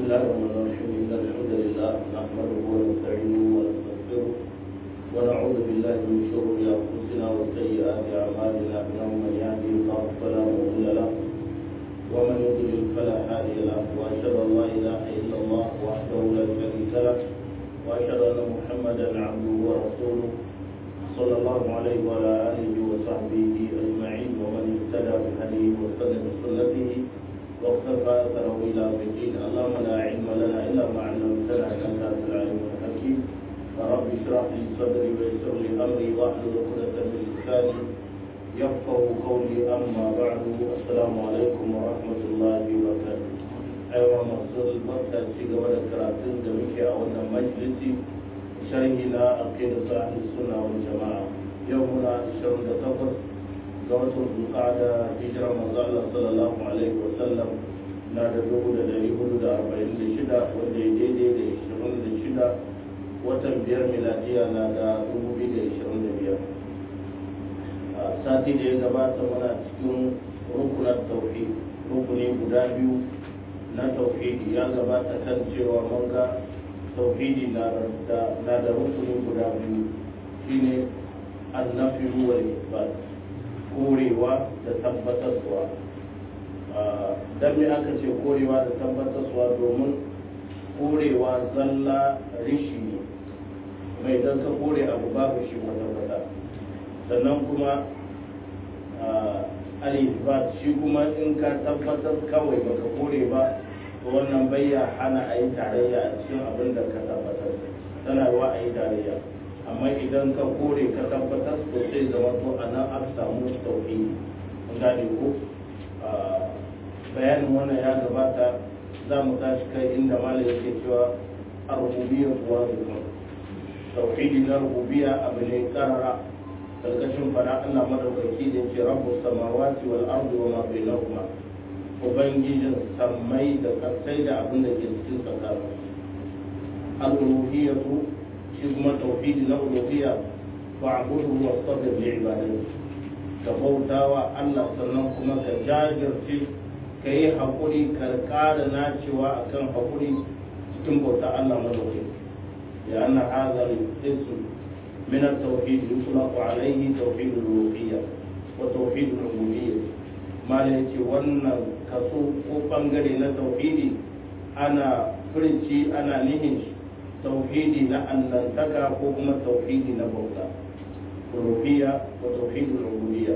الله الرحمن الرحيم إن الحمد لله نحمده ونستعينه ونستغفره ونعوذ بالله من شرور أنفسنا وسيئات أعمالنا إنه من يهده الله فلا مضل له ومن يضلل فلا هادي له وأشهد أن لا إله إلا الله وحده لا شريك له وأشهد أن محمدا عبده ورسوله صلى الله عليه وعلى آله وصحبه أجمعين ومن اهتدى بهديه واستنى بسنته واقتفى أثره إلى يوم الدين اللهم لا علم لنا إلا ما علمتنا إنك أنت العليم الحكيم فرب اشرح لي صدري ويسر لي أمري واحلل عقدة من لساني يفقه قولي أما بعد السلام عليكم ورحمة الله وبركاته أيها مصر البركة في قبل كراتين دمك أولا مجلسي شرحنا عقيدة أهل السنة والجماعة يومنا 28 ga watan zulqa'ada hijira manzo Allah sallallahu alaihi wa sallam na da dubu da dari hudu da arba'in da shida wanda ya daidai da ishirin da shida watan biyar miladiya na da dubu biyu da ishirin da biyar a sati da ya gabata muna cikin rukunan tauhid rukuni guda biyu na tauhidi ya gabata kan cewa mun ga tauhidi na da rukuni guda biyu shine annafi wal isbat korewa da tabbatarwa don me aka ce korewa da tabbatarwa domin korewa zalla rishi ne mai don ka kore abu babu shi kwata-kwata sannan kuma alifbat shi kuma in ka tabbatar kawai baka kore ba to wannan bayya hana a yi tarayya a cikin abin da ka tabbatar tana wa a yi tarayya amma idan ka kore ka tabbatar to sai zama to a nan aka samu tauhidi mun gane ko bayanin wannan ya gabata za mu tashi kai inda malam yake cewa ar-rububiyya wa zuwa tauhidi na rububiyya abu ne karara karkashin fara Allah madaukaki da yake rabbu samawati wal ardi wa ma bainahuma ubangijin sammai da kasai da abin da ke cikin tsakanin al-uluhiyyatu shi kuma tauhidi na uluhiyya fa'budu wa sabir li ibadati ka bautawa Allah sannan kuma ka jajirce ka yi haƙuri ka ƙara nacewa akan haƙuri cikin bauta Allah madauki ya anna hadha al-ism min at-tauhid yutlaqu alayhi tauhid al-uluhiyya wa tauhid al-ubudiyyah mala yace wannan kaso ko bangare na tauhidi ana furci ana nihin shi توحيدي لا أنتك وكما توحيدي نبوتا الربوبية وتوحيد العبودية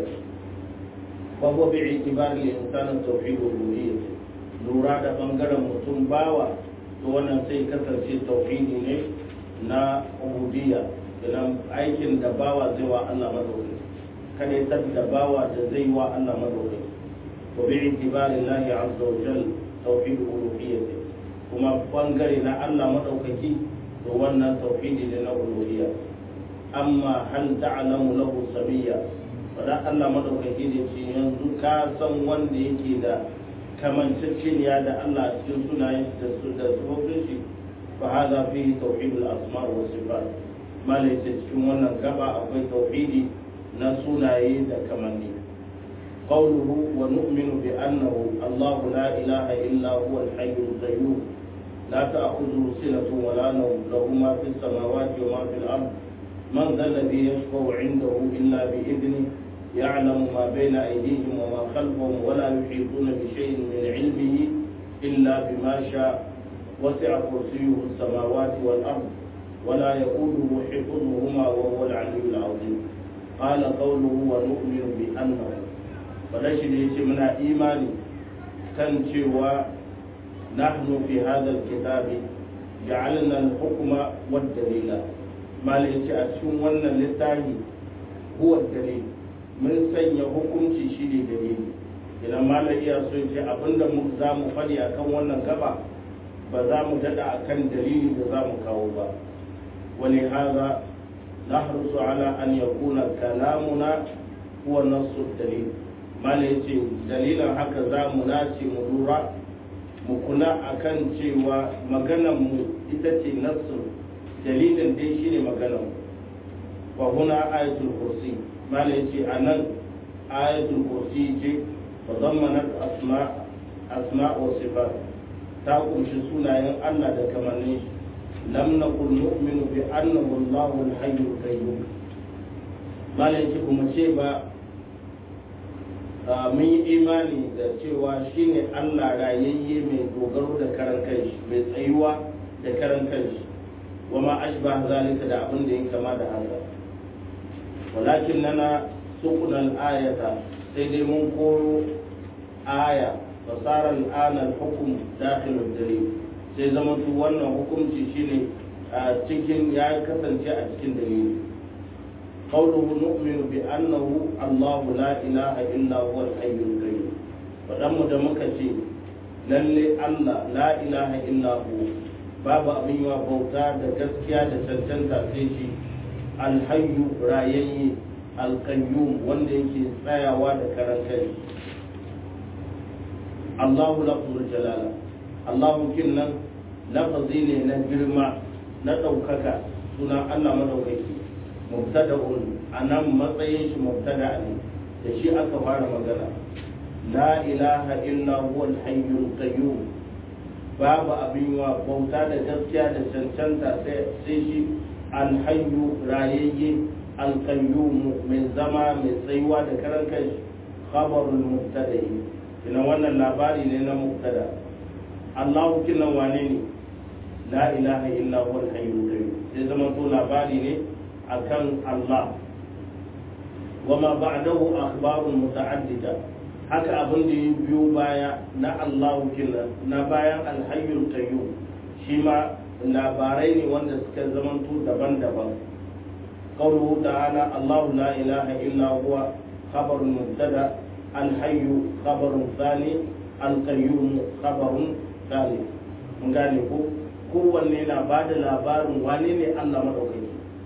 وهو باعتبار الإنسان توحيد الربوبية لورا da bangaren mutum bawa to wannan sai kasance tauhidi ne na ubudiyya idan aikin da bawa zai wa Allah madaukaki kada ya da bawa da zai wa Allah madaukaki wa bi itibari Allah azza wa jal tauhid uluhiyyah kuma bangare na Allah madaukaki to wannan tauhidi ne na uluhiyya amma hal ta'lamu lahu samiyya fada Allah madaukaki ne ce yanzu ka san wanda yake da kamanceceniya da Allah a cikin sunayen da su da sufofin shi fa hadha fihi tauhidul asma wa sifat malai ce cikin wannan gaba akwai tauhidi na sunaye da kamanni قوله ونؤمن بأنه الله لا إله إلا هو الحي القيوم لا تأخذه سنة ولا نوم له ما في السماوات وما في الأرض من ذا الذي يشفع عنده إلا بإذنه يعلم ما بين أيديهم وما خلفهم ولا يحيطون بشيء من علمه إلا بما شاء وسع كرسيه السماوات والأرض ولا يؤوده حفظهما وهو العلي العظيم قال قوله ونؤمن بأنه فلشد يتمنى إيماني كان نحن في هذا الكتاب جعلنا الحكم والدليل ما ليس أسهم ونا للتاهي هو الدليل من سن حكم شيء دليل idan malam iya so ce abinda mu za mu faɗi akan wannan gaba ba za mu daɗa akan dalili da za mu kawo ba wani haza nahrusu ala an yakuna kalamuna huwa nassu dalil malam yace dalilan haka za mu nace mu lura mu kula akan cewa maganan mu ita ce nassu dalilin dai shine maganan mu wa huna ayatul kursi mala yace anan ayatul kursi ce wa zammanat asma asma wa sifat ta kunshi sunayen Allah da kamannin shi lam naqul nu'minu bi annahu Allahu al-hayyul qayyum malai ce kuma ce ba mun yi imani da cewa shine Allah rayayye mai dogaro da karan kanshi mai tsayuwa da karan kanshi wa ma ashba zalika da abin da ya kama da haka walakin nana suqna al-ayata sai dai mun koro aya fasara al-ana al-hukm dakhil al-dalil sai zama tu wannan hukunci shine a cikin ya kasance a cikin dalili قوله نؤمن بأنه الله لا إله إلا هو الحي القيوم فدم دمك شيء للي الله لا إله إلا هو بابا أبي وبوتا دا gaskiya da cancanta sai shi alhayyu rayayye alqayyum wanda yake tsayawa da karan kai Allahu lafzul jalala Allahu kinnan lafazi ne na girma na ɗaukaka sunan Allah madaukaki mubtada'un anan matsayin shi mubtada ne da shi aka fara magana la ilaha illa huwa al-hayyul qayyum babu abin wa bauta da gaskiya da cancanta sai shi al-hayyu rayayye al-qayyum mai zama mai tsayuwa da karan kai khabarul mubtada'i kina wannan labari ne na mubtada Allahu kinan wane ne la ilaha illa huwa al-hayyul qayyum sai zama to labari ne akan Allah wama ba'dahu akhbarun muta'addida haka abin da ya biyo baya na Allah kila na bayan alhayyul qayyum shi ma labarai ne wanda suka zamanto daban-daban qawluhu ta'ala Allah la ilaha illa huwa khabarun mubtada alhayyu khabarun thani alqayyum khabarun thani mun gane ko kowanne na bada labarin wane ne Allah madaukaki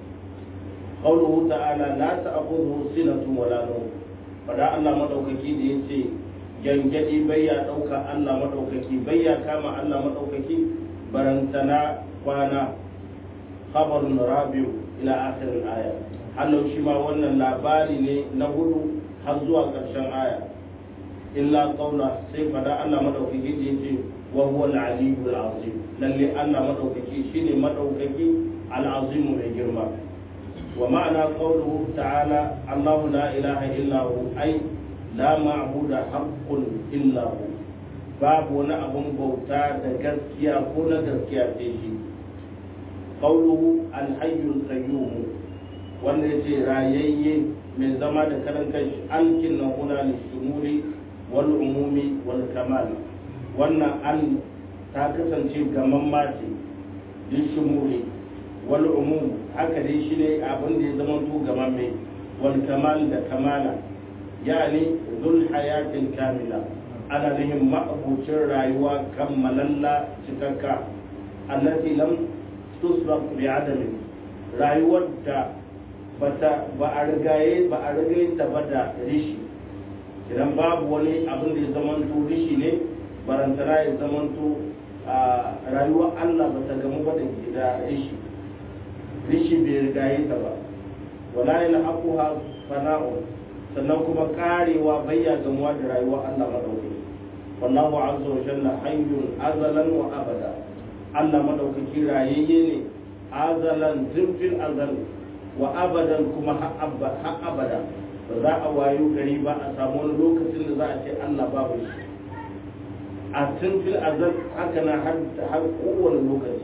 قوله تعالى لا تأخذه سنة ولا نوم فدا الله مدوكaki da yace gangadi bayya dauka Allah madaukaki bayya kama Allah madaukaki barantana kwana khabarun rabiu ila akhir al-aya hallau shi ma wannan labari ne na hudu har zuwa karshen aya illa qawla sai fada Allah madaukaki da yace wa huwa al-aliyyul azim lalle Allah madaukaki shine madaukaki al-azim mai girma ومعنى قوله تعالى الله لا إله إلا هو أي لا معبود حق إلا هو باب wani abun bauta da gaskiya ko na gaskiya sai shi qawluhu al-hayyul qayyum wanda yace rayayye mai zama da karan kanshi alkin na huna lishumuli wal umumi wal kamal wannan an ta kasance gaman mace lishumuli wal umum haka dai shi ne abin da ya zama to gaban mai wal kamal da kamala yani zul hayatin kamila ana nihin ma'abucin rayuwa kammalalla cikakka allati lam tusbaq bi adami rayuwar da bata ba a rigaye ba a rigaye ta ba da rishi idan babu wani abin da ya zama to rishi ne barantana ya zama to rayuwar Allah bata gamu ba da rishi rishi bai rigaye ta ba wala yana akuha fana'un sannan kuma karewa bayya gamuwa da rayuwa Allah madaukaki wallahu azza wa jalla hayyun azalan wa abada Allah madaukaki rayayye ne azalan zimfil azal wa abadan kuma har abada ba za a wayo gari ba a samu wani lokacin da za a ce Allah babu shi a zimfil azal haka na har kowane lokaci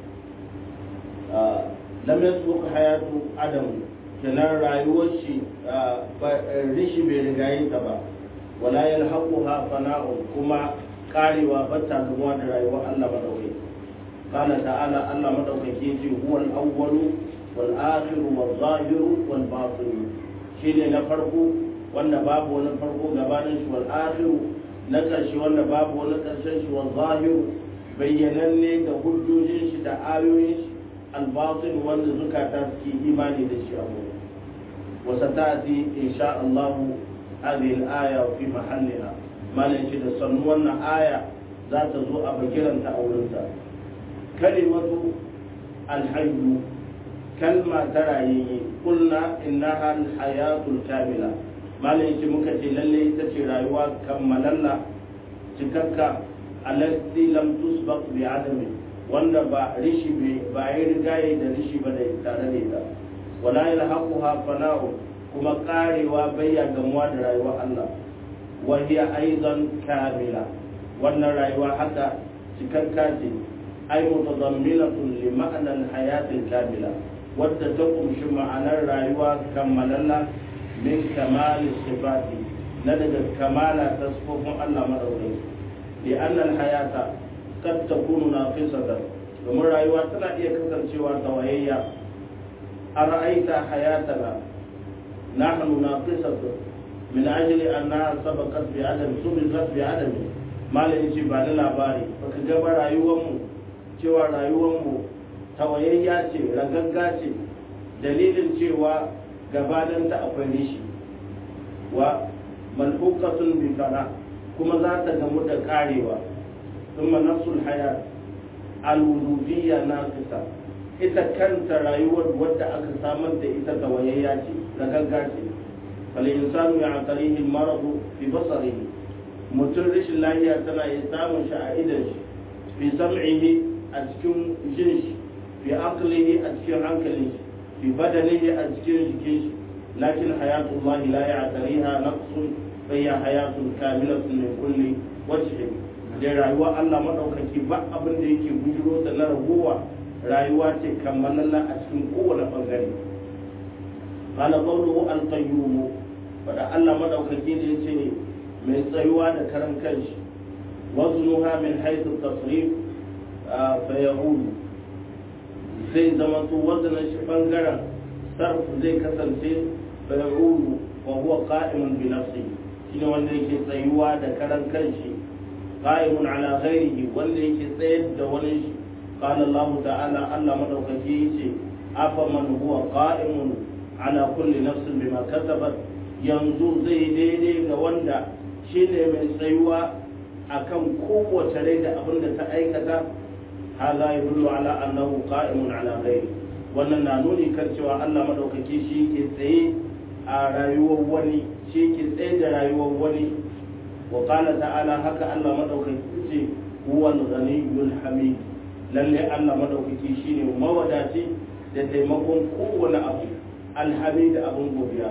lam yasbuq hayatu adam kenan rayuwar shi rishi bai rigaye ta ba wala yalhaquha fana'un kuma karewa bata gamuwa da rayuwar Allah madaukai qala ta'ala Allah madaukaki ce huwa al-awwalu wal akhiru wal zahiru wal batin shine na farko wanda babu wani farko gabanin shi wal akhiru na karshe wanda babu wani karshen shi wal zahiru bayyananne da hujjojin shi da ayoyin shi الباطن wanda zukata suke imani da shi abu وستأتي إن شاء الله هذه الآية في محلها ما نجد صنونا آية ذات زوء بكرا تأولنتا كلمة الحي كلمة ترى قلنا إنها الحياة الكاملة ما نجد مكتي للي تتي رايوا كملنا تككا allati lam tusbaq bi adami wanda ba rishi ba yi rigaye da rishi ba da tare da ita wala yalhaquha fana'u kuma karewa bayya gamuwa da rayuwar Allah wa hiya aidan kamila wannan rayuwa haka cikakka ce ai mutadamminatun li ma'na al-hayat al-kamila wadda ta kumshi ma'anar rayuwa kammalalla min kamali sifati na daga kamala ta sifofin Allah madaukai li anna al-hayata kad takunu naqisatan domin rayuwa tana iya kasancewa tawayayya a ra'aita hayatana nahnu naqisatun min ajli annaha sabaqat bi adam subiqat bi adam malam yace ba da labari baka ga ba rayuwar mu cewa rayuwar mu tawayayya ce ragagga ce dalilin cewa gabanin ta akwai rishi wa malhuqatun bi fana kuma za ta gamu da karewa thumma nafsul hayat al-wujudiyya naqisa ita kanta rayuwar wadda aka samar da ita tawayayya ce ragagga ce fal insanu ya'tarihi al-marad fi basarihi mutum rashin lahiya tana iya samun shi a idan shi fi sam'ihi a cikin jin shi fi aqlihi a cikin hankalin shi fi badanihi a cikin jikin shi lakin hayatullah la ya'tariha naqsun fa hiya hayatun kamilatun min kulli wajhin da rayuwa Allah madaukaki ba abin da yake bujiro da na ragowa rayuwa ce kammalalla a cikin kowane bangare qala qawluhu al-qayyum fada Allah madaukaki da yace mai tsayuwa da karan kanshi waznuha min haythu tasrif fa yahulu zai zama su wazanin shi bangaren sarf zai kasance bayarulu wa huwa qa'imun bi nafsi shine wanda yake tsayuwa da karan kanshi qa'imun ala ghairihi wanda yake tsayar da wani shi qala Allah ta'ala Allah madaukaki yace afa man huwa qa'imun ala kulli nafsin bima kasabat yanzu zai daidai ga wanda shine mai tsayuwa akan kowace rai da abin da ta aikata هذا يدل على أنه قائم على غيره wannan na nuni kan cewa Allah madaukaki shi ke tsaye a rayuwar wani shi ke tsaye da rayuwar wani wa qala ta'ala haka Allah madaukaki ce huwal ghaniyyul hamid lalle Allah madaukaki shine mawadaci da taimakon kowane abu alhamid abun godiya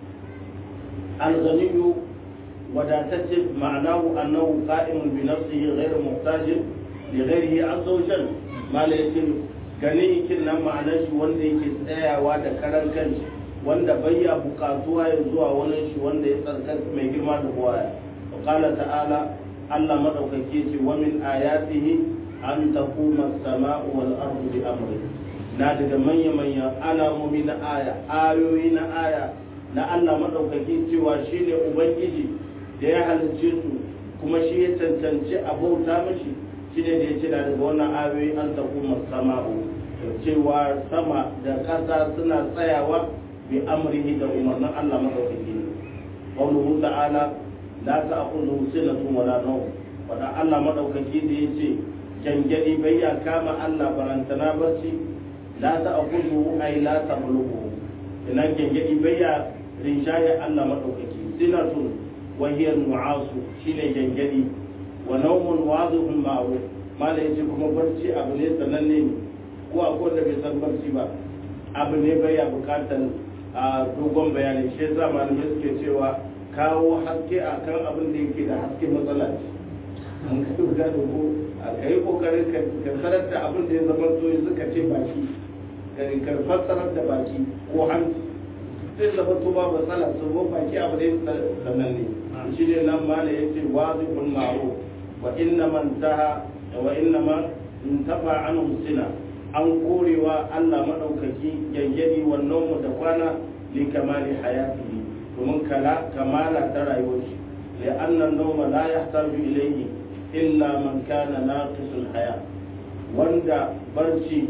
al-ghaniyyu wadatacce ma'anahu annahu qa'imun bi nafsihi ghayr muhtajin lighairihi azza wa jal mala yace gani kin nan ma'anar shi wanda yake tsayawa da karan kanshi wanda bayya bukatuwa ya zuwa wani shi wanda ya tsarkaka mai girma da buwaya wa qala ta'ala Allah madaukake ce wa min ayatihi an taquma as-sama'u wal ardu bi amri na daga manya manya alamomi na aya ayoyi na aya na Allah madaukake cewa shine ubangiji da ya halicce su kuma shi ya cancanci a bauta mashi shi ne da ya ce daga wannan ayoyi an tafi sama'u cewa sama da ƙasa suna tsayawa bi amrihi da umarnin Allah madaukaki ne qawluhu ta'ala la ta'khudhu sinatun wala nawm wanda Allah madaukaki da yace gangadi bai ya kama Allah barantana barci la ta'khudhu ay la tablughu ina gangadi bai ya rinjaye Allah madaukaki sinatun wa hiya nu'asu shine gangadi wa naumun wadihun ma'ruf mala yace kuma barci abu ne sananne ne ko akwai da bai san barci ba abu ne bai ya bukatar a dogon bayani shi yasa malamai suke cewa kawo haske a kan abin da yake da haske matsala ce an ka da ko a kai kokarin ka sanar da abin da ya zama to suka ce baki ka fassarar da baki ko hanci sai zama to ba matsala su baki abu ne sananne shi ne nan mala yace wazifun ma'ruf wa inna man taha wa inna man intafa anhu sina an korewa Allah madaukaki yayyadi wannan mu da kwana li kamali hayatihi domin kala kamala ta rayuwar shi li anna an-nawma la yahtaju ilayhi illa man kana naqisul haya wanda barci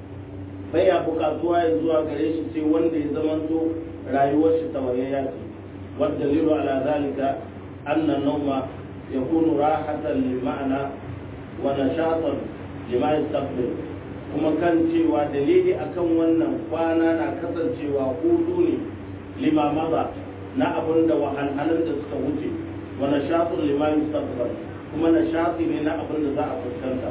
baya bukatuwa ya zuwa gare shi sai wanda ya zamanto rayuwar shi tawayayya ce والدليل على ذلك أن النوم يكون راحة للمعنى ونشاطا لما يستقبل kuma kan cewa dalili akan wannan kwana na kasancewa hutu ne limamaza na abin da wahalhalun da suka wuce wa nashatun lima yustaqbal kuma na shafi ne na abin da za a fuskanta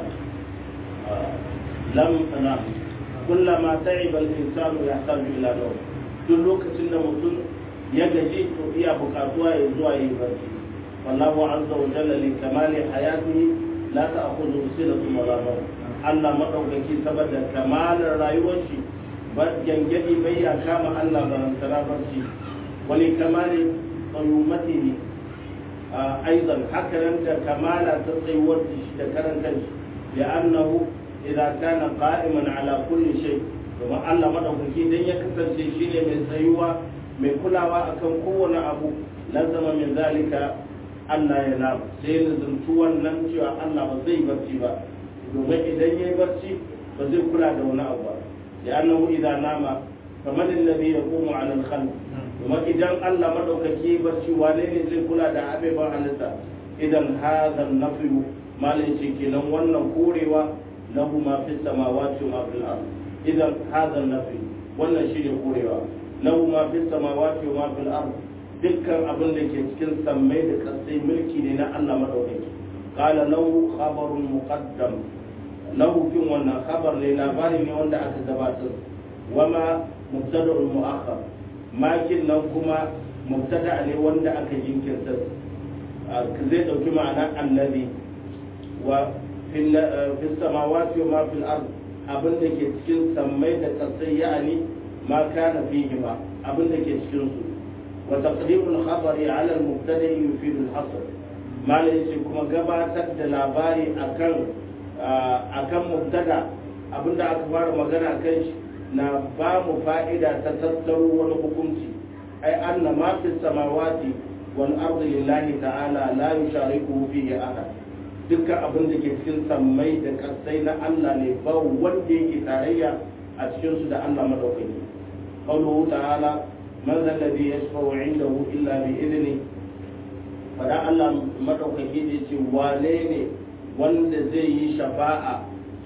lam na kullama ta'iba al-insanu yahtaju ila nawm duk lokacin da mutum ya gaji to iya bukatuwa ya zuwa yi barci wallahu azza wa jalla li kamali hayatihi la ta'khudhu sinatun wala nawm Allah madaukaki saboda kamalar rayuwar shi ba gangadi bai ya kama Allah barantara barci wani kamali tsayumatihi aidan haka nan da kamala ta tsayuwar shi da karan kanshi li'annahu idza kana qa'iman ala kulli shay kuma Allah madaukaki dan ya kasance shine mai tsayuwa mai kulawa akan kowane abu lazama min zalika Allah ya na sai nazartu wannan cewa Allah ba zai barci ba domin idan yayi barci ba zai kula da wani abu ba li'annahu idza nama faman alladhi yaqumu 'ala al-khalq kuma idan Allah madaukaki barci wane ne zai kula da abeban halitta idan hadha nafiyu malai ce kenan wannan korewa lahu ma fi samawati wa fil ard idan hadha nafi wannan shine korewa lahu ma fi samawati wa fil ard dukkan abin da ke cikin sammai da kasai mulki ne na Allah madaukaki qala lahu khabarun muqaddam lahu kin wannan khabar ne labari ne wanda aka gabatar wama mubtada'ul mu'akhkhar makin nan kuma mubtada ne wanda aka jinkirta zai dauki ma'ana annabi wa fi samawati wa ma fil ard abin da ke cikin sammai da kasai ya'ani ma kana fihi ma abin da ke cikin su wa taqdimul khabari ala al mubtada yufidu al hasr malai ce kuma gabatar da labari akan akan mubtada abin da aka fara magana kan shi na ba mu fa'ida ta tattaro wani hukunci ai anna ma fi samawati wal ardi lillahi ta'ala la yushariku fihi ahad dukkan abin da ke cikin sammai da kasai na Allah ne ba wanda yake tarayya a cikin su da Allah madaukaki qawluhu ta'ala man zal ladhi yashfa'u 'indahu illa bi idni fada Allah madaukaki ne ce wane ne wanda zai yi shafa'a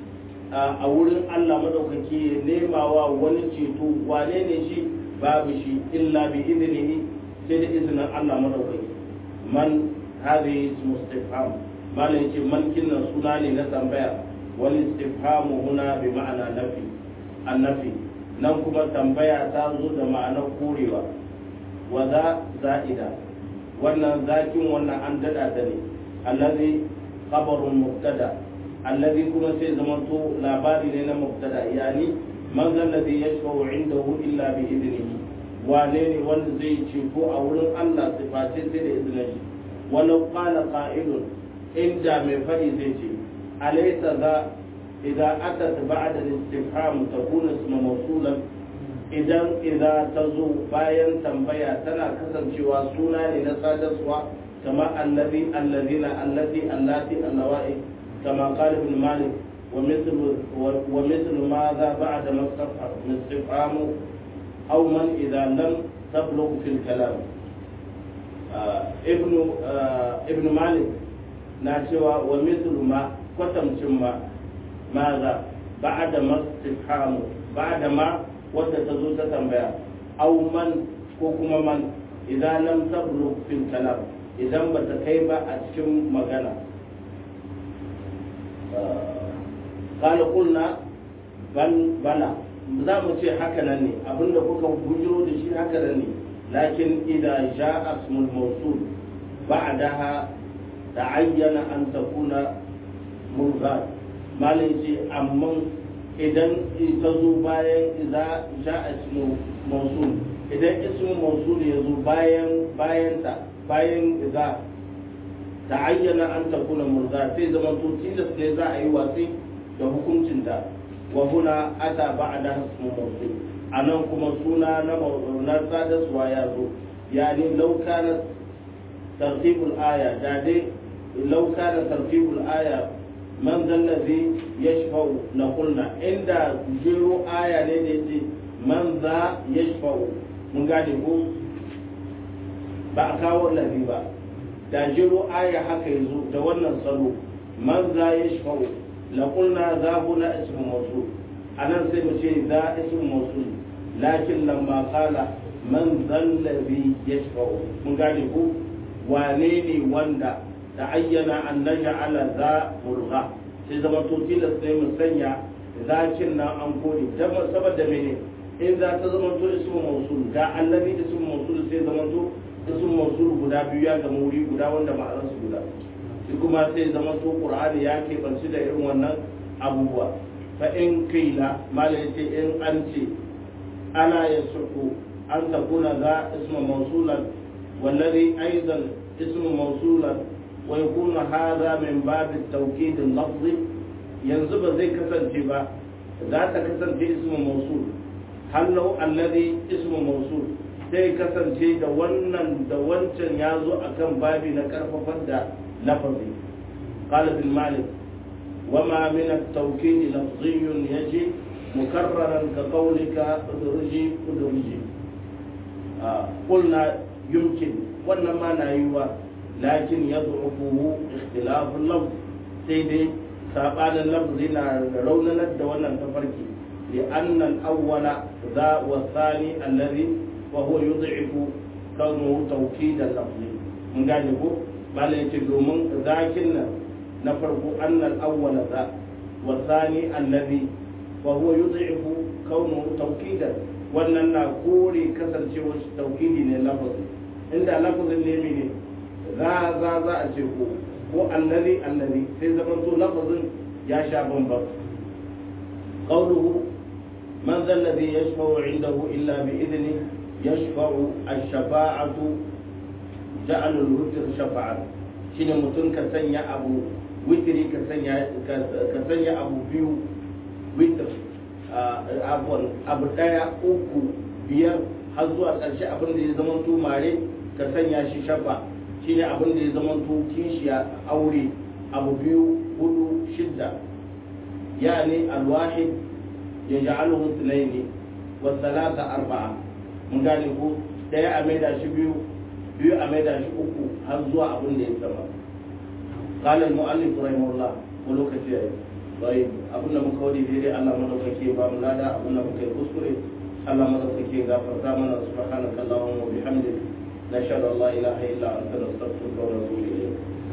a wurin Allah madaukaki ya nema wa wani ceto wane ne shi babu shi illa bi idnihi sai da izinin Allah madaukaki man hadhihi ismu istifham malai ce malkin nan suna ne na tambaya wal istifhamu huna bi ma'ana nafi annafi nan kuma tambaya ta zo da ma'anar korewa wa za za'ida wannan zakin wannan an dada ta ne allazi khabarun mubtada allazi kuma sai zamanto labari ne na mubtada yani man zalladhi yashfa'u indahu illa bi idnihi wane ne wanda zai ceto a wurin Allah siface sai da izinin shi walau qala qa'ilun inda mai fadi zai ce alaysa za idza atat ba'da al-istifham takunu isma mawsulan idan idza tazo bayan tambaya tana kasancewa suna ne na sadarwa kama allazi allazina allati allati allawai kama qala ibn malik ومثل ومثل ماذا بعد ما استفهام أو من إذا لم تبلغ في الكلام آه ابن آه ابن مالك ناشوا ومثل ما قتم ثم ماذا بعد ما استفهام بعد ما wadda ta zo ta tambaya au man ko kuma man idan lam tablugh fil kalam idan ba ta kai ba a cikin magana قال قلنا بل بلى za mu ce haka nan ne abinda kuka bujiro da shi haka nan ne lakin idan ja asmul mawsul ba'daha ta'ayyana an takuna mulghat malai ce amma idan ta zo bayan idza ja asmul mawsul idan ismul mawsul ya zo bayan bayan ta bayan idza ta'ayyana an takuna mulghat sai zaman to tilas ne za a yi watsi da hukuncinta wa huna ata ba'da ismu mawsul anan kuma suna na na sadaswa ya zo yani law kana tartibul aya da dai law kana tartibul aya man zal ladhi yashfa'u la qulna inda jiro aya ne da yace man za yashfa'u mun gane ko ba a kawo ladhi ba da jiro aya haka yazo da wannan salo man za yashfa'u لقلنا ذا هنا اسم موصول أنا سيمشي ذا اسم موصول لكن لما قال من ذا الذي يشفع من قال wane ne wanda ta ayyana an naj'ala za mulgha sai zama to tilas ne mu sanya zakin nan an kore dan saboda mene in za ta zama to ismu mausul ga allazi ismu mausul sai zama to ismu mausul guda biyu ya gama wuri guda wanda ma'anar su guda shi kuma sai zama to qur'ani ya keɓanci da irin wannan abubuwa fa in kaila malai ce in an ce ana yasuhu an takuna za ismu mausulan والذي أيضا اسم موصولا ويكون هذا من باب التوكيد اللفظي ينزب زي كسن تبا ذات كسن اسم موصول هل لو الذي اسم موصول sai kasance da wannan da wancan ya zo a kan babi na karfafar da lafazi qala bil malik wama min at-tawkid lafziyyun yaji mukarraran ka qawlika udriji udriji qulna yumkin wannan ma na yiwa lakin yad'ufuhu ikhtilaful lafz sai dai sabanin lafzi na raunanar da wannan tafarki لأن الأول ذا والثاني الذي وهو يضعف كونه توكيدا لفظي من قال يقول بل يتدو من ذاكنا نفرق أن الأول ذا والثاني الذي وهو يضعف كونه توكيدا wannan na kore kasancewar taukidi ne lafazi inda lafazin ne mene za za za a ce ko ko allazi allazi sai zaman to lafazin ya sha bambam qawluhu man zal ladhi yashfa'u 'indahu illa bi idni yashfa'u ash-shafa'atu ja'al al-witr shafa'a shine mutum ka sanya abu witri ka sanya ka sanya abu biyu witr abu daya uku biyar har zuwa ƙarshe abin da ya zama to mare ka sanya shi shafa shine abin da ya zama to kishiya aure abu biyu hudu shidda yani alwahid ya ja'aluhu thnaini wa thalatha arba'a mun gane ko daya a maida shi biyu biyu a maida shi uku har zuwa abin da ya sama قال المؤلف رحمه الله ولوكتي طيب abin da muka wadi daidai Allah madaukake ba mu lada abin da muka yi kuskure Allah madaukake gafarta mana subhanaka allahumma wa bihamdik nashhadu an la ilaha illa anta nastaghfiruka wa natubu ilayk